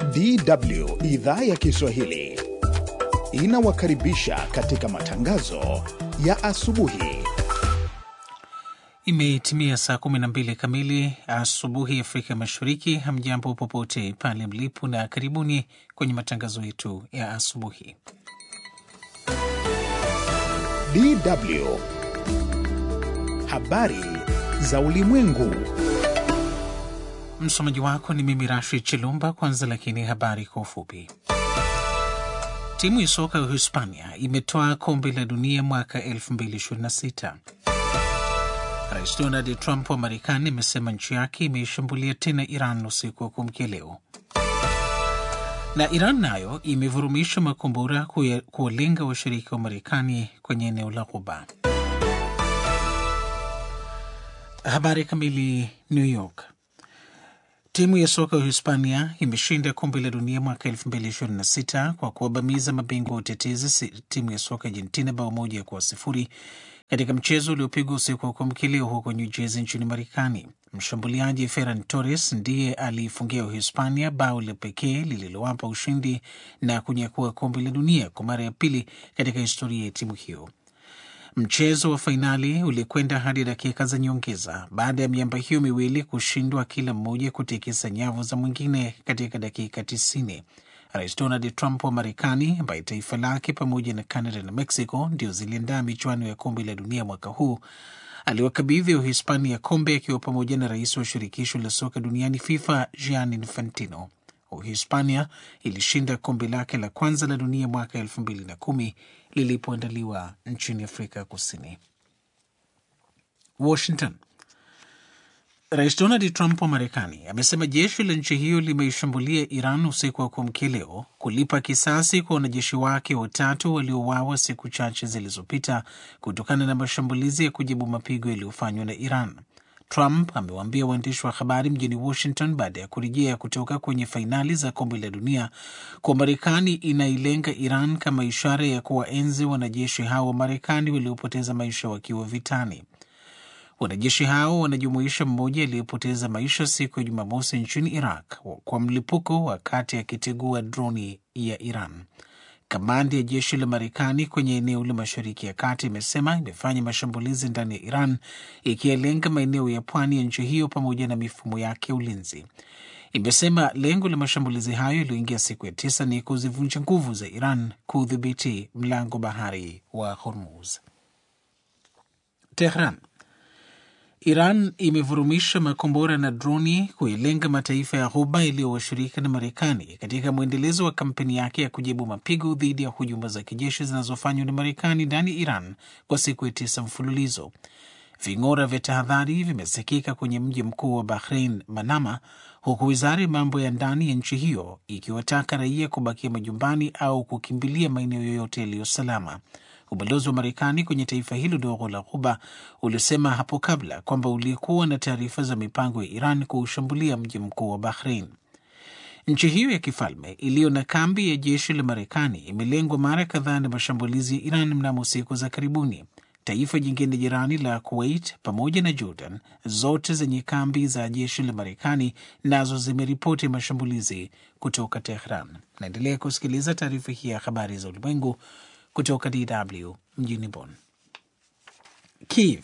DW idhaa ya Kiswahili inawakaribisha katika matangazo ya asubuhi. Imetimia saa 12 kamili asubuhi Afrika Mashariki. Hamjambo popote pale mlipo, na karibuni kwenye matangazo yetu ya asubuhi. DW habari za ulimwengu. Msomaji wako ni mimi Rashid Chilumba. Kwanza lakini habari kwa ufupi. Timu ya soka ya Hispania imetoa kombe la dunia mwaka 2026. Rais Donald Trump wa Marekani amesema nchi yake imeishambulia tena Iran usiku wa kuamkia leo, na Iran nayo imevurumisha makombora kuwalenga washirika wa Marekani kwenye eneo la Ghuba. Habari kamili. New York. Timu ya soka ya Hispania imeshinda kombe la dunia mwaka 2026 kwa kuwabamiza mabingwa wa utetezi timu ya soka Argentina bao moja kwa sifuri katika mchezo uliopigwa usiku wa kuamkia leo huko New Jersey nchini Marekani. Mshambuliaji Ferran Torres ndiye aliifungia Uhispania bao la pekee lililowapa ushindi na kunyakua kombe la dunia kwa mara ya pili katika historia ya timu hiyo. Mchezo wa fainali ulikwenda hadi dakika za nyongeza baada ya miamba hiyo miwili kushindwa kila mmoja kutikisa nyavu za mwingine katika dakika tisini. Rais Donald Trump wa Marekani, ambaye taifa lake pamoja na Canada na Mexico ndio ziliandaa michuano ya kombe la dunia mwaka huu, aliwakabidhi Uhispania kombe akiwa pamoja na rais wa shirikisho la soka duniani FIFA Gianni Infantino. Uhispania ilishinda kombe lake la kwanza la dunia mwaka elfu mbili na kumi lilipoandaliwa nchini Afrika Kusini. Washington. Rais Donald Trump wa Marekani amesema jeshi la nchi hiyo limeishambulia Iran usiku wa kuamkia leo kulipa kisasi kwa wanajeshi wake watatu waliouawa siku chache zilizopita kutokana na mashambulizi ya kujibu mapigo yaliyofanywa na Iran. Trump amewaambia waandishi wa habari mjini Washington baada ya kurejea kutoka kwenye fainali za kombe la dunia kwa Marekani inailenga Iran kama ishara ya kuwaenzi wanajeshi hao wa Marekani waliopoteza maisha wakiwa vitani. Wanajeshi hao wanajumuisha mmoja aliyepoteza maisha siku ya Jumamosi nchini Iraq kwa mlipuko wakati akitegua droni ya Iran. Kamandi ya jeshi la Marekani kwenye eneo la Mashariki ya Kati imesema imefanya mashambulizi ndani ya Iran ikiyalenga maeneo ya pwani ya nchi hiyo pamoja na mifumo yake ya ulinzi. Imesema lengo la mashambulizi hayo yaliyoingia siku ya tisa ni kuzivunja nguvu za Iran kudhibiti mlango bahari wa Hormuz. Tehran. Iran imevurumisha makombora na droni kuilenga mataifa ya Ghuba yaliyowashirika na Marekani katika mwendelezo wa kampeni yake ya kujibu mapigo dhidi ya hujuma za kijeshi zinazofanywa na Marekani ndani ya Iran kwa siku ya tisa mfululizo. Ving'ora vya tahadhari vimesikika kwenye mji mkuu wa Bahrain, Manama, huku wizara ya mambo ya ndani ya nchi hiyo ikiwataka raia kubakia majumbani au kukimbilia maeneo yoyote yaliyo salama. Ubalozi wa Marekani kwenye taifa hilo dogo la Ghuba ulisema hapo kabla kwamba ulikuwa na taarifa za mipango ya Iran kuushambulia mji mkuu wa Bahrain. Nchi hiyo ya kifalme iliyo na kambi ya jeshi la Marekani imelengwa mara kadhaa na mashambulizi ya Iran mnamo siku za karibuni. Taifa jingine jirani la Kuwait pamoja na Jordan, zote zenye kambi za jeshi la Marekani, nazo zimeripoti mashambulizi kutoka Tehran. Naendelea kusikiliza taarifa hii ya habari za ulimwengu kutoka DW mjini Bonn. Kiev.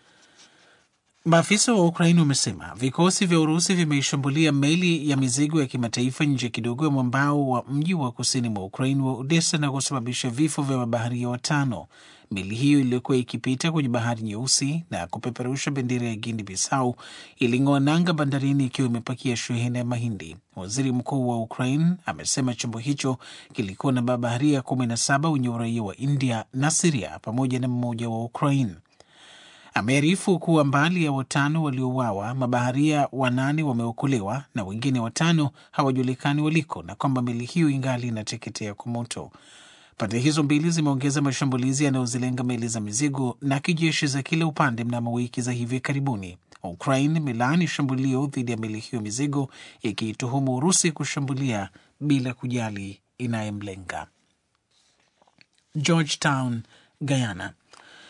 Maafisa wa Ukraini wamesema vikosi vya Urusi vimeishambulia meli ya mizigo ya kimataifa nje kidogo ya mwambao wa mji wa kusini mwa Ukraini wa Odessa na kusababisha vifo vya mabaharia watano. Meli hiyo iliyokuwa ikipita kwenye bahari Nyeusi na kupeperusha bendera ya Guinea Bissau iling'oa nanga bandarini ikiwa imepakia shehena ya mahindi. Waziri mkuu wa Ukraine amesema chombo hicho kilikuwa na mabaharia kumi na saba wenye uraia wa India na Siria pamoja na mmoja wa Ukraine. Amearifu kuwa mbali ya watano waliouawa, mabaharia wanane wameokolewa na wengine watano hawajulikani waliko, na kwamba meli hiyo ingali inateketea kwa moto. Pande hizo mbili zimeongeza mashambulizi yanayozilenga meli za mizigo na kijeshi za kila upande mnamo wiki za hivi karibuni. Ukraine imelaani shambulio dhidi ya meli hiyo mizigo, ikiituhumu Urusi kushambulia bila kujali inayemlenga. Georgetown, Guyana.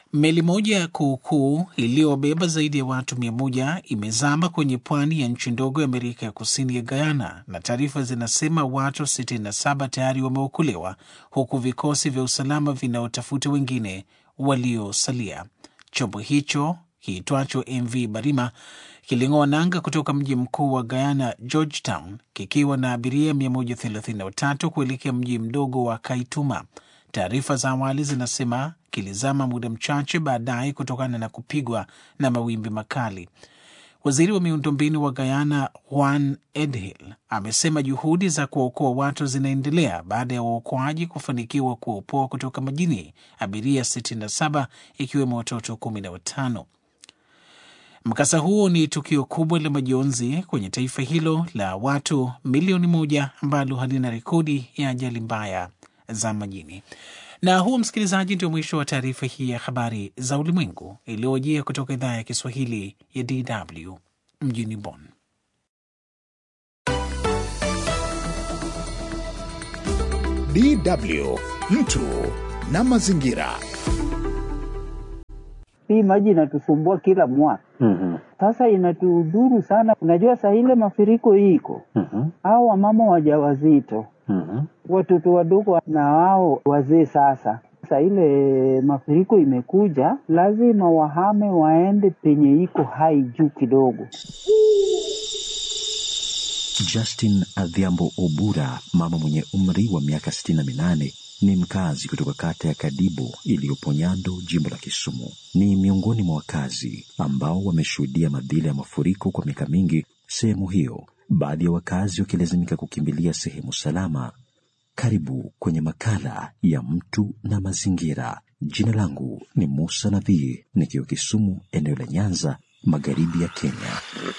Meli moja kuukuu iliyobeba zaidi ya watu mia moja imezama kwenye pwani ya nchi ndogo ya Amerika ya Kusini ya Guyana, na taarifa zinasema watu 67 tayari wameokolewa huku vikosi vya usalama vinaotafuta wengine waliosalia. Chombo hicho kiitwacho MV Barima kiling'oa nanga kutoka mji mkuu wa Guyana, Georgetown, kikiwa na abiria 133 kuelekea mji mdogo wa Kaituma. Taarifa za awali zinasema kilizama muda mchache baadaye kutokana na kupigwa na mawimbi makali. Waziri wa miundombinu wa Guyana Juan Edhill amesema juhudi za kuwaokoa watu zinaendelea baada ya waokoaji kufanikiwa kuwaopoa kutoka majini abiria 67 ikiwemo watoto 15. Mkasa huo ni tukio kubwa la majonzi kwenye taifa hilo la watu milioni moja ambalo halina rekodi ya ajali mbaya za majini. Na huo, msikilizaji, ndio mwisho wa taarifa hii ya habari za ulimwengu iliyojia kutoka idhaa ya Kiswahili ya DW mjini Bonn. DW mtu na mazingira. Hii maji inatusumbua kila mwaka. Mhm. Sasa inatudhuru sana. Unajua saa ile mafuriko iko Mhm. au wamama wajawazito, Mhm. watoto wadogo na wao wazee. Sasa saa ile mafuriko imekuja, lazima wahame waende penye iko hai juu kidogo. Justin Adhiambo Obura, mama mwenye umri wa miaka 68, ni mkazi kutoka kata ya Kadibo iliyopo Nyando, jimbo la Kisumu. Ni miongoni mwa wakazi ambao wameshuhudia madhila ya mafuriko kwa miaka mingi sehemu hiyo, baadhi ya wakazi wakilazimika kukimbilia sehemu salama. Karibu kwenye makala ya mtu na mazingira. Jina langu ni Musa Nadhii, nikiwa Kisumu, eneo la Nyanza, magharibi ya Kenya.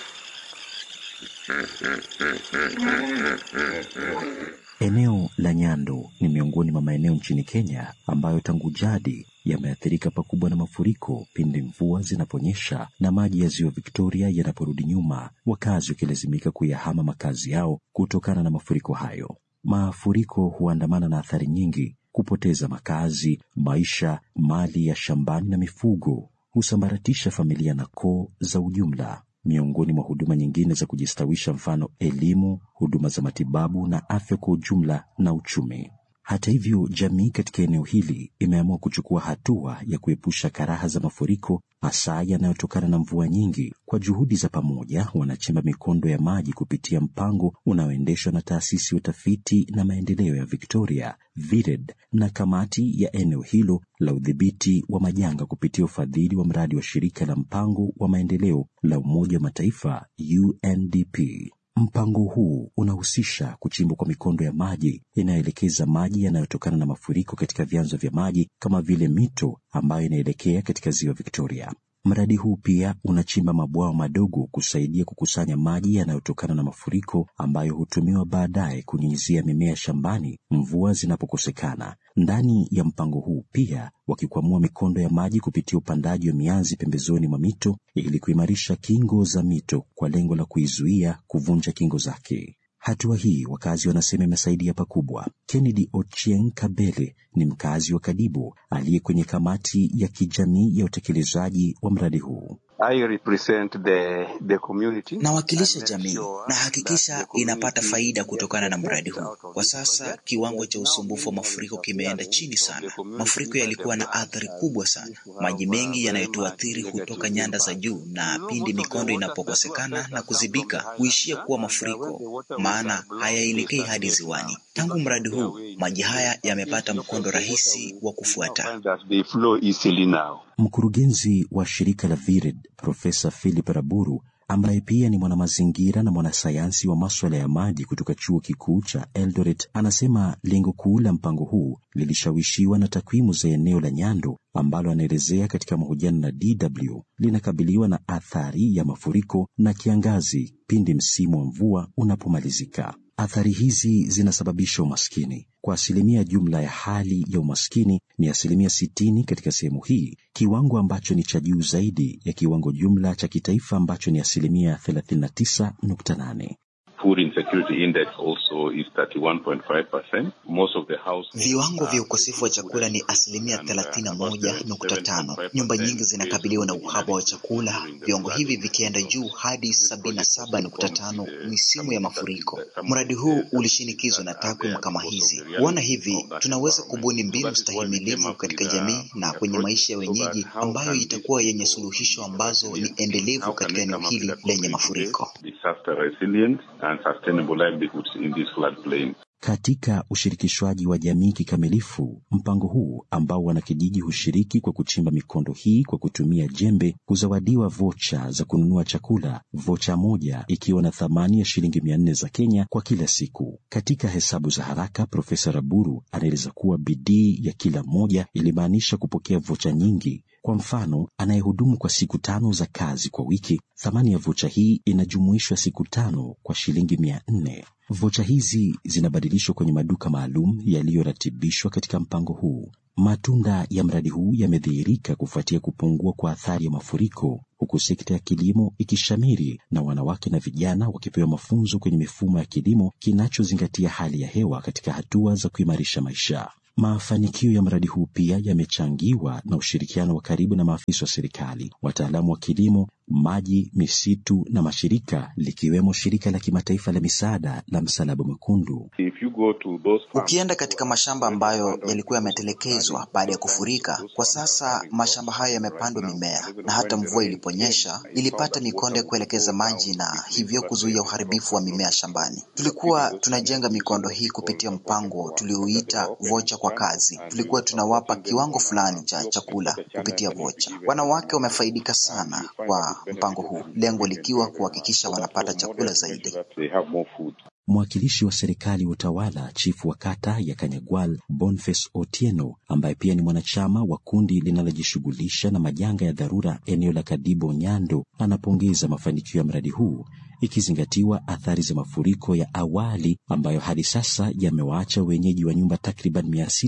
Eneo la Nyando ni miongoni mwa maeneo nchini Kenya ambayo tangu jadi yameathirika pakubwa na mafuriko pindi mvua zinaponyesha na maji ya ziwa Victoria yanaporudi nyuma, wakazi wakilazimika kuyahama makazi yao kutokana na mafuriko hayo. Mafuriko huandamana na athari nyingi: kupoteza makazi, maisha, mali ya shambani na mifugo, husambaratisha familia na koo za ujumla miongoni mwa huduma nyingine za kujistawisha, mfano elimu, huduma za matibabu na afya kwa ujumla na uchumi. Hata hivyo, jamii katika eneo hili imeamua kuchukua hatua ya kuepusha karaha za mafuriko, hasa yanayotokana na mvua nyingi. Kwa juhudi za pamoja, wanachimba mikondo ya maji kupitia mpango unaoendeshwa na taasisi ya utafiti na maendeleo ya Victoria VIRED na kamati ya eneo hilo la udhibiti wa majanga kupitia ufadhili wa mradi wa shirika la mpango wa maendeleo la Umoja wa Mataifa UNDP. Mpango huu unahusisha kuchimbwa kwa mikondo ya maji inayoelekeza maji yanayotokana na mafuriko katika vyanzo vya maji kama vile mito ambayo inaelekea katika ziwa Victoria. Mradi huu pia unachimba mabwawa madogo kusaidia kukusanya maji yanayotokana na mafuriko ambayo hutumiwa baadaye kunyunyizia mimea shambani mvua zinapokosekana. Ndani ya mpango huu pia wakikwamua mikondo ya maji kupitia upandaji wa mianzi pembezoni mwa mito ili kuimarisha kingo za mito kwa lengo la kuizuia kuvunja kingo zake. Hatua hii wakazi wanasema imesaidia pakubwa. Kennedy Ochieng Kabele ni mkazi wa Kadibo aliye kwenye kamati ya kijamii ya utekelezaji wa mradi huu. I represent the, the community. Nawakilisha jamii na hakikisha inapata faida kutokana na mradi huu. Kwa sasa kiwango cha usumbufu wa mafuriko kimeenda chini sana. Mafuriko yalikuwa na athari kubwa sana. Maji mengi yanayotuathiri hutoka nyanda za juu, na pindi mikondo inapokosekana na kuzibika huishia kuwa mafuriko, maana hayaelekei hadi ziwani. Tangu mradi huu, maji haya yamepata mkondo rahisi wa kufuata. They flow easily now. Mkurugenzi wa shirika la VIRED Profesa Philip Raburu ambaye pia ni mwanamazingira na mwanasayansi wa maswala ya maji kutoka chuo kikuu cha Eldoret anasema lengo kuu la mpango huu lilishawishiwa na takwimu za eneo la Nyando ambalo anaelezea katika mahojiano na DW linakabiliwa na athari ya mafuriko na kiangazi pindi msimu wa mvua unapomalizika. Athari hizi zinasababisha umaskini. Kwa asilimia jumla ya hali ya umaskini ni asilimia sitini katika sehemu hii, kiwango ambacho ni cha juu zaidi ya kiwango jumla cha kitaifa ambacho ni asilimia 39.8. food insecurity index also is 31.5%. Most of the households Viwango vya are ukosefu wa chakula ni asilimia and, uh, thelathini na about moja nukta tano. 77.5% Nyumba nyingi zinakabiliwa na is uhaba wa chakula, during the viwango flood hivi season. vikienda So juu hadi this sabini na project saba was nukta informed tano with the misimu ya some that mafuriko. the- some Mradi of huu the ulishinikizwa na that are takwimu there kama because of hizi. the Kuona reality hivi, of that tunaweza environment. kubuni So mbinu that is why we came stahimilivu up katika with a, jamii na a kwenye project maisha ya so that wenyeji how ambayo can these itakuwa yenye people suluhisho be ambazo ni resilient? endelevu How can katika we eneo come up with hili a lenye community mafuriko. based disaster resilient and sustainable livelihoods in this floodplain? Katika ushirikishwaji wa jamii kikamilifu, mpango huu ambao wanakijiji hushiriki kwa kuchimba mikondo hii kwa kutumia jembe, kuzawadiwa vocha za kununua chakula, vocha moja ikiwa na thamani ya shilingi mia nne za Kenya kwa kila siku. Katika hesabu za haraka, Profesa Raburu anaeleza kuwa bidii ya kila mmoja ilimaanisha kupokea vocha nyingi. Kwa mfano, anayehudumu kwa siku tano za kazi kwa wiki, thamani ya vocha hii inajumuishwa siku tano kwa shilingi mia nne. Vocha hizi zinabadilishwa kwenye maduka maalum yaliyoratibishwa katika mpango huu. Matunda ya mradi huu yamedhihirika kufuatia kupungua kwa athari ya mafuriko, huku sekta ya kilimo ikishamiri na wanawake na vijana wakipewa mafunzo kwenye mifumo ya kilimo kinachozingatia hali ya hewa katika hatua za kuimarisha maisha. Mafanikio ya mradi huu pia yamechangiwa na ushirikiano wa karibu na maafisa wa serikali, wataalamu wa kilimo, maji, misitu na mashirika likiwemo shirika la kimataifa la misaada la Msalaba Mwekundu. If you go to those farms, Ukienda katika mashamba ambayo yalikuwa yametelekezwa baada ya kufurika, kwa sasa mashamba hayo yamepandwa mimea, na hata mvua iliponyesha ilipata mikondo ya kuelekeza maji na hivyo kuzuia uharibifu wa mimea shambani. Tulikuwa tunajenga mikondo hii kupitia mpango tuliouita vocha kwa kazi. Tulikuwa tunawapa kiwango fulani cha chakula kupitia vocha. Wanawake wamefaidika sana kwa mpango huu, lengo likiwa kuhakikisha wanapata chakula zaidi. They have more food. Mwakilishi wa serikali ya utawala, chifu wa kata ya Kanyagwal, Boniface Otieno, ambaye pia ni mwanachama wa kundi linalojishughulisha na majanga ya dharura eneo la Kadibo Nyando, anapongeza mafanikio ya mradi huu ikizingatiwa athari za mafuriko ya awali ambayo hadi sasa yamewaacha wenyeji wa nyumba takriban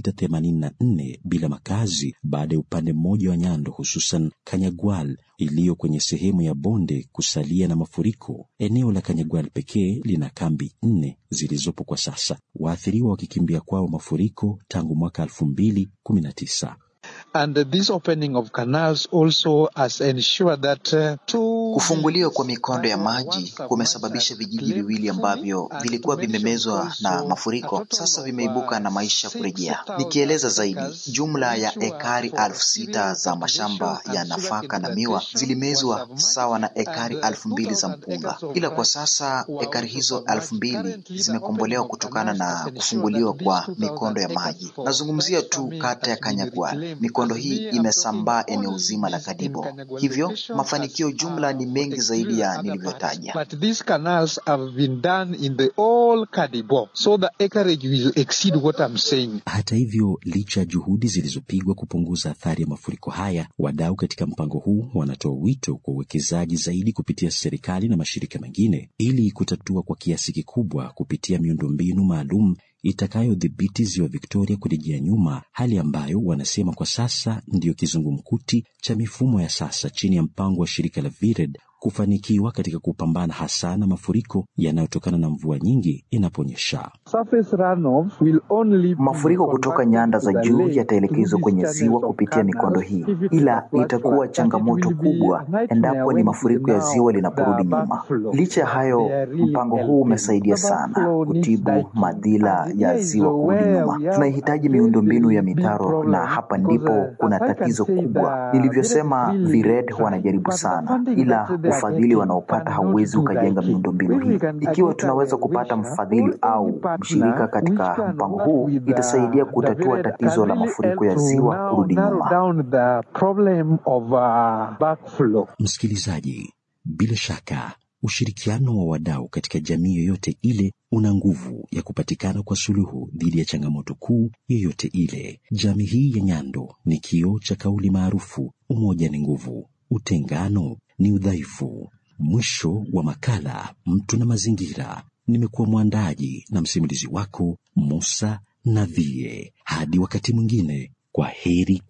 684 bila makazi baada ya upande mmoja wa Nyando, hususan Kanyagwal iliyo kwenye sehemu ya bonde kusalia na mafuriko. Eneo la Kanyagwal pekee lina kambi nne zilizopo kwa sasa, waathiriwa wakikimbia kwao mafuriko tangu mwaka 2019. And this opening of canals also has ensured that uh, two Kufunguliwa kwa mikondo ya maji kumesababisha vijiji viwili ambavyo vilikuwa vimemezwa na mafuriko sasa vimeibuka na maisha kurejea. Nikieleza zaidi, jumla ya ekari elfu sita za mashamba ya nafaka na miwa zilimezwa sawa na ekari elfu mbili za mpunga, ila kwa sasa ekari hizo elfu mbili zimekombolewa kutokana na kufunguliwa kwa mikondo ya maji. Nazungumzia tu kata ya Kanyagwal. Mikondo hii imesambaa eneo zima la Kadibo, hivyo mafanikio jumla ni mengi zaidi ya nilivyotaja. But these canals have been done in the all Kadibo, so the acreage will exceed what I'm saying. Hata hivyo, licha ya juhudi zilizopigwa kupunguza athari ya mafuriko haya, wadau katika mpango huu wanatoa wito kwa uwekezaji zaidi kupitia serikali na mashirika mengine ili kutatua kwa kiasi kikubwa kupitia miundombinu maalum itakayodhibiti ziwa Victoria kurejea nyuma, hali ambayo wanasema kwa sasa ndiyo kizungumkuti cha mifumo ya sasa chini ya mpango wa shirika la VIRED kufanikiwa katika kupambana hasa na mafuriko yanayotokana na mvua nyingi inaponyesha. Surface runoff will only be Mafuriko kutoka converted nyanda to za the juu lake yataelekezwa through kwenye these ziwa channels of kupitia mikondo canals hii, if it ila is a itakuwa flood, but it changamoto will be kubwa a nightmare endapo ni when mafuriko ya now ziwa the linaporudi nyuma. backflow Licha ya hayo, they are really mpango huu helping. umesaidia The sana backflow needs kutibu diking. madhila And ya here is ziwa kurudi where nyuma. we have Tunahitaji a very, miundombinu ya very big mitaro, na problem hapa because ndipo uh, kuna as I can tatizo say kubwa. the Nilivyosema, really VIRED trying, wanajaribu but the sana, funding ila that they are ufadhili getting wanaopata cannot hauwezi do ukajenga diking. miundombinu If we hii. can Ikiwa get tunaweza a kupata wisher mfadhili or any au mshirika partner which katika can mpango work huu, with the, itasaidia the kutatua VIRED tatizo can la really mafuriko help ya to ziwa now kurudi narrow nyuma. down the problem of uh, backflow. Msikilizaji, bila shaka ushirikiano wa wadau katika jamii yoyote ile una nguvu ya kupatikana kwa suluhu dhidi ya changamoto kuu yoyote ile. Jamii hii ya Nyando ni kioo cha kauli maarufu, umoja ni nguvu, utengano ni udhaifu. Mwisho wa makala Mtu na Mazingira. Nimekuwa mwandaji na msimulizi wako Musa Nadhie. Hadi wakati mwingine, kwa heri.